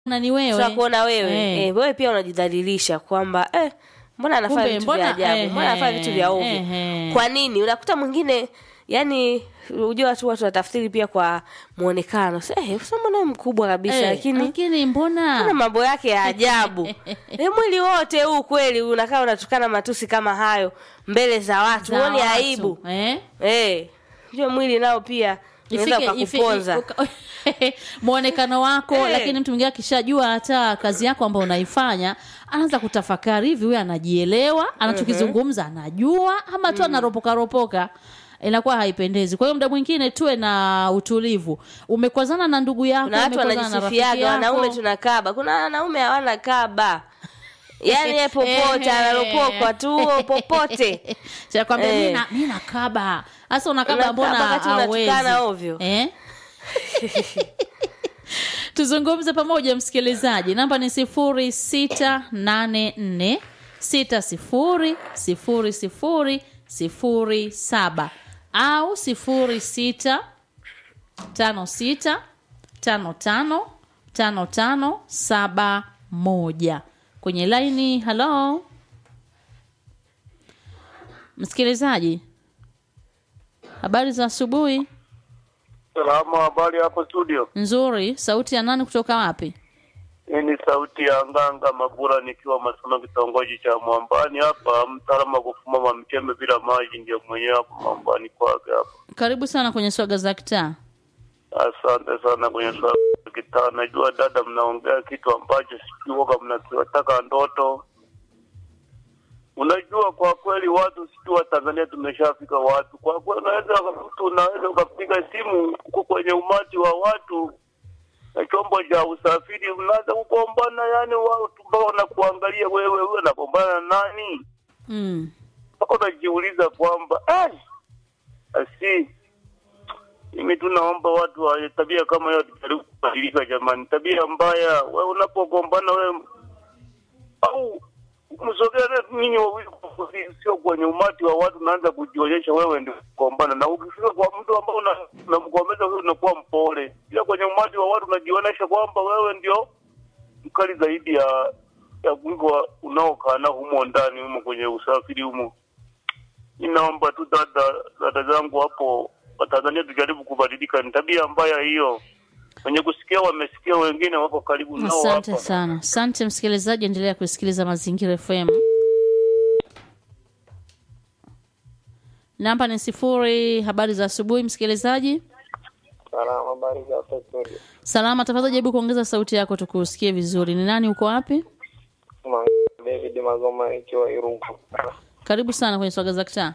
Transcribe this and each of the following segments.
na ni wewe tunakuona wewe Eh. eh, wewe pia unajidhalilisha kwamba eh, mbona anafanya Kumbe, vitu mbona- vya ajabu eh, mbona anafanya vitu vya ovyo eh, eh. kwa nini unakuta mwingine yani ujua watu watu watafsiri pia kwa muonekano Sasa, eh, sasa mbona wewe mkubwa kabisa Eh, lakini lakini mbona ana mambo yake ya ajabu e, mwili wote huu kweli unakaa unatukana matusi kama hayo mbele za watu za huoni watu, aibu eh? eh, ndio mwili nao pia unaweza Ifike- ifi- ukakuponza uka- mwonekano wako Eh. lakini mtu mwingine akishajua hata kazi yako ambayo unaifanya anaanza kutafakari hivi huyu anajielewa anachokizungumza anajua ama tu anaropoka ropoka inakuwa haipendezi kwa hiyo muda mwingine tuwe na utulivu umekwazana na ndugu yako kuna watu umekwazana na rafiki wanajisifiaga wanaume yako. tunakaba kuna wanaume hawana kaba yaani ye popote Ehe. analopokwa tu popote Sinakwambia, Eh. mi na- mi nakaba hasa unakaba Unakaba mbona wakati hawezi unatukana ovyo. eh? tuzungumze pamoja msikilizaji namba ni sifuri sita nane nne sita sifuri sifuri sifuri sifuri saba au sifuri sita tano sita tano tano tano tano saba moja kwenye laini halo msikilizaji habari za asubuhi Salama, habari hapo studio. nzuri sauti ya nani kutoka wapi Hii ni sauti ya Nganga Mabura nikiwa Masoma, kitongoji cha Mwambani hapa, mtaalamu wa kufuma mamchembe bila maji, ndio mwenyewe hapo Mwambani kwake hapa. karibu sana kwenye swaga za kitaa Asante sana kwenye swala la kitaa. Najua dada, mnaongea kitu ambacho sijui waga mnakiwataka ndoto. Unajua, kwa kweli watu sijui wa Tanzania tumeshafika watu, kwa kweli unaweza mtu unaweza ukapiga simu huko kwenye umati wa watu na chombo cha usafiri, mnaanza kugombana, yani watu mpaka wanakuangalia wewe, wewe unagombana na nani? mm. mpaka unajiuliza kwamba ai, asi mimi tu naomba watu wa tabia kama hiyo tujaribu kubadilika jamani. Tabia mbaya, wewe unapogombana wewe au msogea ninyi wawili, sio kwenye umati wa watu, unaanza kujionyesha wewe ndio kugombana, na ukifika kwa mtu ambao una- unamgombeza wewe unakuwa mpole, ila kwenye umati wa watu unajionyesha kwamba wewe ndio mkali zaidi ya ya kuliko unaokaa nao humo ndani humo kwenye usafiri humo. Ninaomba tu dada dada zangu hapo Watanzania tujaribu kubadilika, ni tabia mbaya hiyo. Wenye kusikia wamesikia, wengine wako karibu nao asante hapa. sana asante msikilizaji endelea kusikiliza mazingira fm namba ni sifuri habari za asubuhi msikilizaji Salama, habari za hapa studio. salama tafadhali jaribu kuongeza sauti yako tukusikie vizuri ni nani uko wapi Ma- David Magoma ikiwa Irugu. karibu sana kwenye swaga za kitaa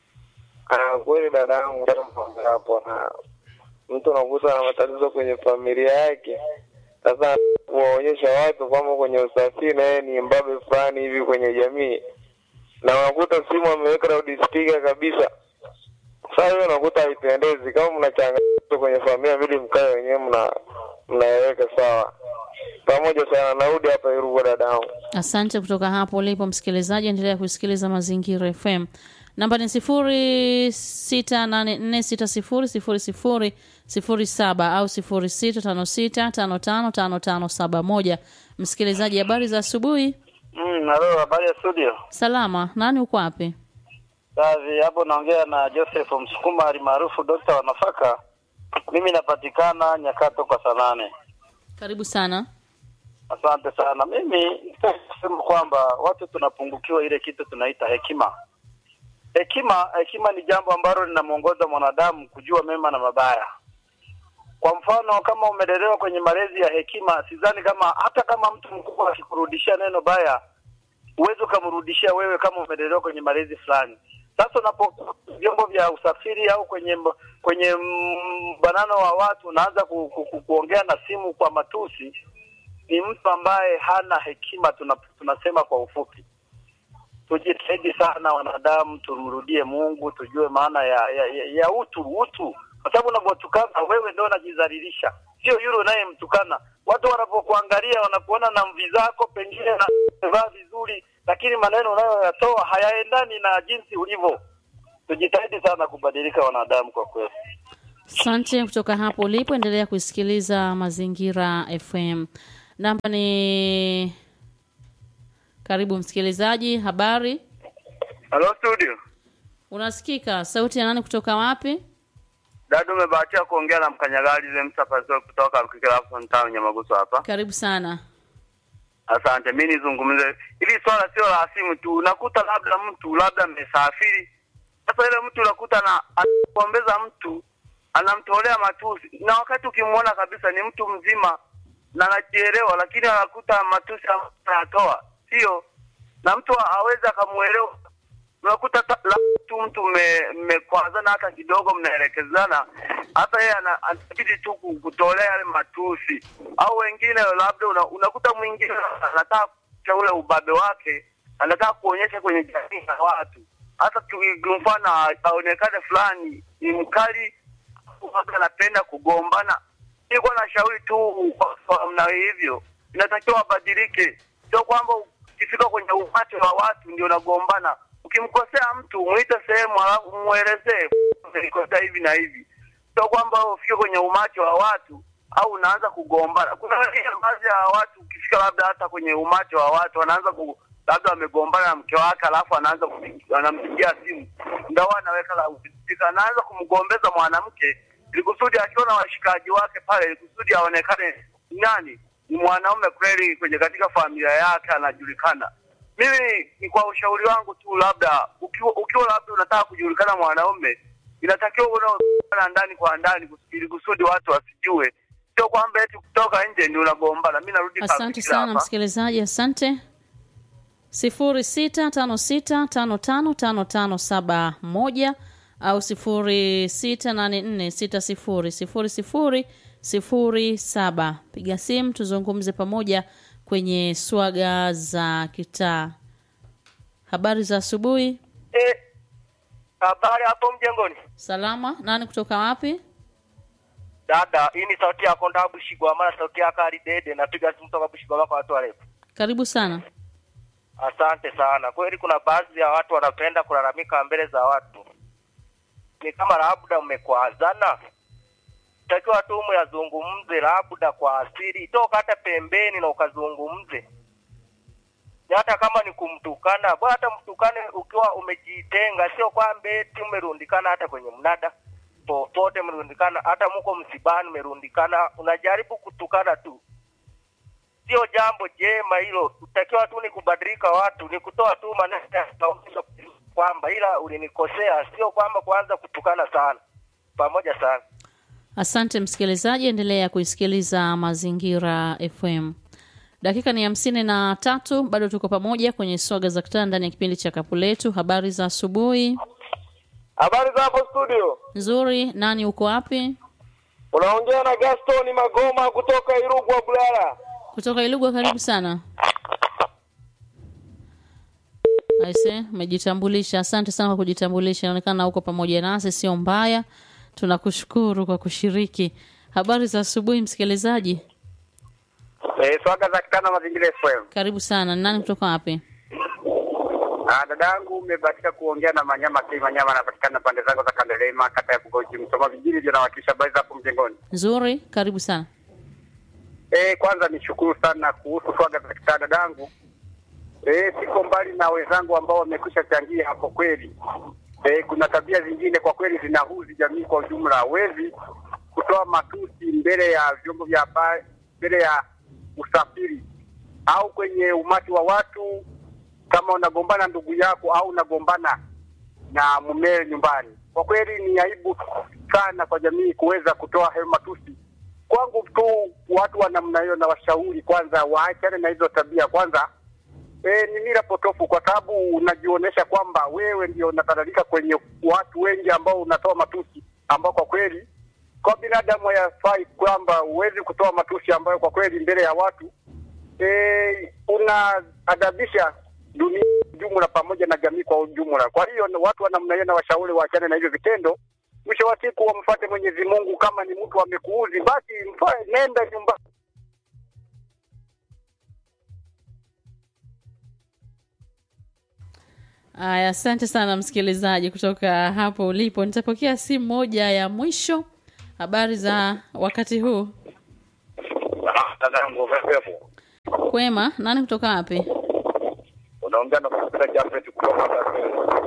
Ah, kweli dada yangu jana mambo hapo na mtu unakuta na matatizo kwenye familia yake. Sasa kuwaonyesha watu kwamba kwenye usafiri na yeye ni mbabe fulani hivi kwenye jamii, na unakuta simu ameweka loudspeaker kabisa. Sasa hiyo unakuta haipendezi. Kama mna changamoto kwenye familia, vile mkae wenyewe mna mnaweka sawa pamoja sana. Narudi hapa Irugu dada yangu. asante kutoka hapo ulipo msikilizaji endelea kusikiliza mazingira fm namba ni sifuri sita nane nne sita sifuri sifuri sifuri sifuri saba au sifuri sita tano sita tano tano tano tano saba moja msikilizaji habari za asubuhi Mm, halo, habari ya studio. salama nani uko wapi Kazi hapo naongea na Joseph Msukuma alimaarufu dokta wa nafaka. Mimi napatikana Nyakato kwa Sanane. karibu sana Asante sana. Mimi nasema kwamba watu tunapungukiwa ile kitu tunaita hekima. Hekima hekima ni jambo ambalo linamwongoza mwanadamu kujua mema na mabaya. Kwa mfano, kama umelelewa kwenye malezi ya hekima, sidhani kama hata kama mtu mkubwa akikurudishia neno baya huwezi ukamrudishia wewe kama umelelewa kwenye malezi fulani. Sasa unapo vyombo vya usafiri au kwenye mb- kwenye mbanano wa watu unaanza ku, ku, ku, kuongea na simu kwa matusi, ni mtu ambaye hana hekima. Tuna, tunasema kwa ufupi, tujitahidi sana wanadamu, tumrudie Mungu, tujue maana ya, ya, ya, ya utu utu, kwa sababu unavyotukana wewe ndio unajidhalilisha, sio yule unayemtukana. Watu wanapokuangalia wanakuona na mvi zako, pengine na vaa vizuri, lakini maneno unayoyatoa hayaendani na jinsi ulivyo. Tujitahidi sana kubadilika wanadamu, kwa kweli. asante kutoka hapo ulipo endelea kusikiliza mazingira fm namba ni karibu msikilizaji habari Halo studio. unasikika sauti ya nani kutoka wapi Dada umebahatika kuongea na mkanyagali Zemsa Pascal kutoka Kikirafu Town Nyamaguso hapa. karibu sana Asante, mimi nizungumze hili swala, sio la simu tu. Unakuta labda mtu labda amesafiri, sasa ile mtu unakuta na anapombeza mtu anamtolea matusi, na wakati ukimwona kabisa ni mtu mzima na anajielewa, lakini anakuta matusi anatoa, sio na mtu aweze akamuelewa. Unakuta ta- labda tu mtu mme- mmekwazana hata kidogo, mnaelekezana, hata yeye ana- anabidi tu ku- kutolea yale matusi, au wengine labda una, unakuta mwingine anataka kuonyesha ule ubabe wake, anataka kuonyesha kwenye jamii ya watu, hata tu- mfano aonekane fulani ni mkali, labda anapenda kugombana. Nilikuwa na shauri tu kwa- kwa namna hivyo, inatakiwa wabadilike, sio kwamba ukifika kwenye umati wa watu ndio unagombana. Ukimkosea mtu mwite sehemu, alafu mwelezee nilikosea hivi na hivi, sio kwamba ufike kwenye umati wa watu au unaanza kugombana. Kuna wengine baadhi ya watu ukifika labda hata kwenye umati wa watu wanaanza ku labda wamegombana na mke wake, alafu anaanza kumpigia- anampigia simu ndio anaweka la usitika, anaanza kumgombeza mwanamke ili kusudi akiona washikaji wake pale, ili kusudi aonekane nani ni mwanaume kweli kwenye katika familia yake anajulikana. Mimi ni kwa ushauri wangu tu, labda ukiwa, ukiwa labda unataka kujulikana mwanaume, inatakiwa unaoana ndani kwa ndani kus- ili kusudi watu wasijue, sio kwamba eti kutoka nje ndio unagombana. Mimi narudi asante Kakira sana hapa. msikilizaji asante sifuri sita tano sita tano tano tano tano saba moja au sifuri sita nane nne sita sifuri sifuri sifuri sifuri saba piga simu tuzungumze pamoja kwenye swaga za kitaa habari za asubuhi Eh, habari hapo mjengoni salama nani kutoka wapi dada hii ni sauti yako nda bushigwama na sauti yako ali dede napiga simu toka bushigwama kwa watu warefu karibu sana asante sana kweli kuna baadhi ya watu wanapenda kulalamika mbele za watu ni kama labda mmekwazana takiwa tu muyazungumze labda kwa asili toka hata pembeni na ukazungumze Ni hata kama ni kumtukana bwana hata mtukane ukiwa umejitenga sio kwamba eti mmerundikana hata kwenye mnada popote mmerundikana hata mko msibani mmerundikana unajaribu kutukana tu sio jambo jema hilo utakiwa tu ni kubadilika watu ni kutoa tu maneno ya kawaida kwamba ila ulinikosea sio kwamba kuanza kutukana sana pamoja sana asante msikilizaji endelea kuisikiliza mazingira fm dakika ni hamsini na tatu bado tuko pamoja kwenye swaga za kitaa ndani ya kipindi cha kapu letu habari za asubuhi Habari za hapo studio, nzuri nani uko wapi unaongea na Gaston Magoma kutoka Irugwa Bulala. kutoka ilugwa karibu sana aise umejitambulisha asante sana kwa kujitambulisha inaonekana uko pamoja nasi sio mbaya tunakushukuru kwa kushiriki habari za asubuhi msikilizaji Eh, swaga za kitana mazingira FM. karibu sana nani kutoka wapi Ah, dadangu umebahatika kuongea na Manyama K Manyama anapatikana pande zangu za Kandelema kata ya Bugoji Msoma vijijini ndio nawakilisha habari za hapo mjengoni. nzuri karibu sana Eh, kwanza nishukuru sana kuhusu swaga za kitaa dadangu. Eh, siko mbali na wenzangu ambao wamekwisha changia hapo kweli. Eh, kuna tabia zingine kwa kweli zinahuzi jamii kwa ujumla. Hawezi kutoa matusi mbele ya vyombo vya habari, mbele ya usafiri au kwenye umati wa watu, kama unagombana ndugu yako au unagombana na mumewe nyumbani. Kwa kweli ni aibu sana kwa jamii kuweza kutoa hayo matusi. Kwangu tu watu wa namna hiyo na washauri kwanza waachane na hizo tabia kwanza. E, ni mila potofu kwa sababu unajionyesha kwamba wewe ndio unatadalika kwenye watu wengi ambao unatoa matusi ambao kwa kweli kwa binadamu hayafai kwamba huwezi kutoa matusi ambayo kwa kweli mbele ya watu e, unaadabisha dunia jumla pamoja na jamii kwa ujumla. Kwa hiyo watu wa namna hiyo na washauri waachane na hivyo vitendo. Mwisho wa siku wamfuate Mwenyezi Mungu. Kama ni mtu amekuudhi, basi mfa, nenda nyumbani. aya asante sana msikilizaji kutoka hapo ulipo nitapokea simu moja ya mwisho habari za wakati huu dadangu, vipi hapo? Kwema, nani kutoka wapi? Unaongea na Kusika Jafet kutoka Dar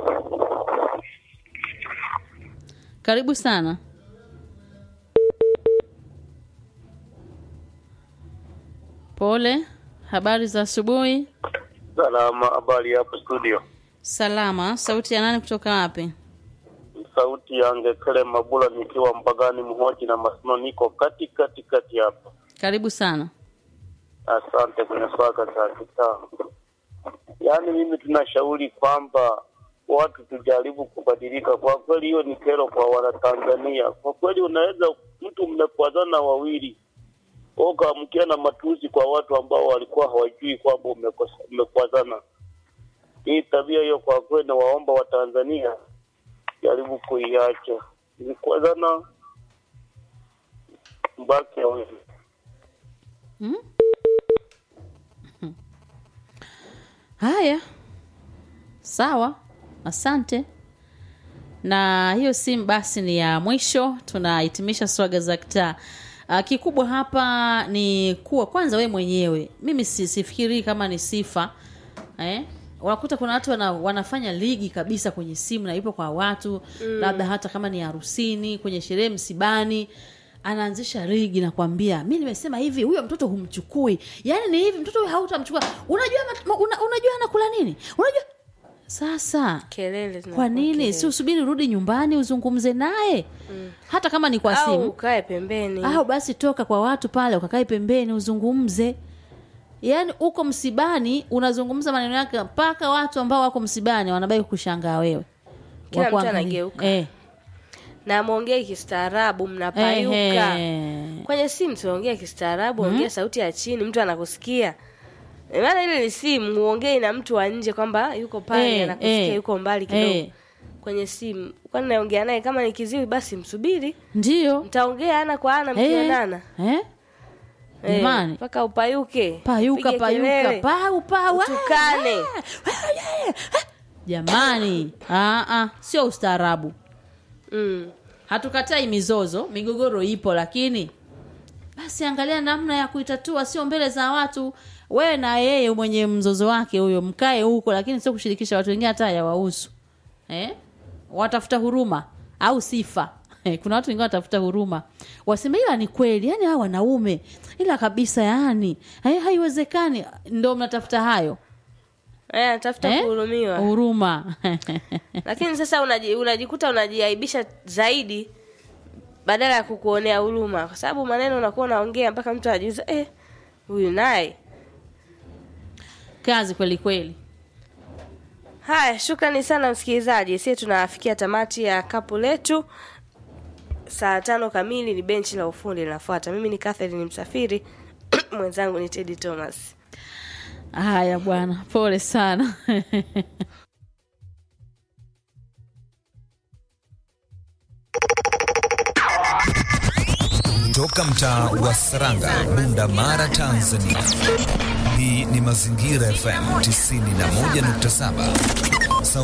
Karibu sana. Pole. Habari za asubuhi. Salama, habari hapo studio. Salama. Sauti ya nani kutoka wapi? Sauti ya Ngekele Mabula nikiwa Mbagani Mhoji na Masino, niko kati kati kati hapa. Karibu sana. Asante kwenye swaka za kitaa. Yaani mimi tunashauri kwamba watu tujaribu kubadilika. Kwa kweli hiyo ni kero kwa Wanatanzania. Kwa kweli unaweza mtu mmekwazana wawili ukaamkia na matusi kwa watu ambao walikuwa hawajui kwamba umekosa- umekwazana. Hii tabia hiyo kwa kweli nawaomba Watanzania jaribu kuiacha. Mkikwazana mbaki wawili. Hmm? Haya, sawa, asante. Na hiyo simu basi ni ya mwisho, tunahitimisha swaga za kitaa. Uh, kikubwa hapa ni kuwa kwanza we mwenyewe, mimi si, sifikiri kama ni sifa eh? Unakuta kuna watu wana, wanafanya ligi kabisa kwenye simu na ipo kwa watu mm. labda hata kama ni harusini, kwenye sherehe, msibani anaanzisha ligi na kwambia mi nimesema hivi huyo mtoto humchukui yaani ni hivi mtoto huyo hautamchukua unajua mat- ma- una, unajua anakula nini unajua sasa kelele kwa zinakuwa nini kelele. si usubiri urudi nyumbani uzungumze naye mm. hata kama ni kwa au simu ukae pembeni au basi toka kwa watu pale ukakae pembeni uzungumze yaani uko msibani unazungumza maneno yake mpaka watu ambao wako msibani wanabaki kushangaa wewe Kila mtu Wakuangalia. anageuka. eh. na mwongee kistaarabu mnapayuka Ehe. kwenye simu tunaongea kistaarabu ongea sauti ya chini mtu anakusikia Eh, maana ile ni simu uongei na mtu wa nje kwamba yuko pale Eh, anakusikia eh, yuko mbali kidogo eh. kwenye simu kwani naongea naye kama ni kiziwi basi msubiri ndio mtaongea ana kwa ana Eh, mkionana eh? Eh, Jamani. mpaka upayuke payuka upige payuka kelele, pau pau ah, utukane ah, ah, ah. jamani ah, ah, sio ustaarabu mm. hatukatai mizozo migogoro ipo lakini basi angalia namna ya kuitatua sio mbele za watu wewe na yeye mwenye mzozo wake huyo mkae huko lakini sio kushirikisha watu wengine hata yawahusu eh? watafuta huruma au sifa Eh, kuna watu wengine watafuta huruma waseme ila ni kweli yani hawa wanaume ila kabisa yani eh, haiwezekani ndo mnatafuta hayo Eh, anatafuta eh? kuhurumiwa huruma lakini sasa unaji, unajikuta unajiaibisha zaidi badala ya kukuonea huruma kwa sababu maneno unakuwa unaongea mpaka mtu anajiuza eh, huyu naye kazi kweli kweli haya shukrani sana msikilizaji sie tunafikia tamati ya kapu letu saa tano kamili ni benchi la ufundi linafuata mimi ni Catherine msafiri mwenzangu ni Teddy Thomas haya bwana pole sana Toka mtaa wa Saranga, Bunda Mara, Tanzania. Hii ni Mazingira FM 91.7.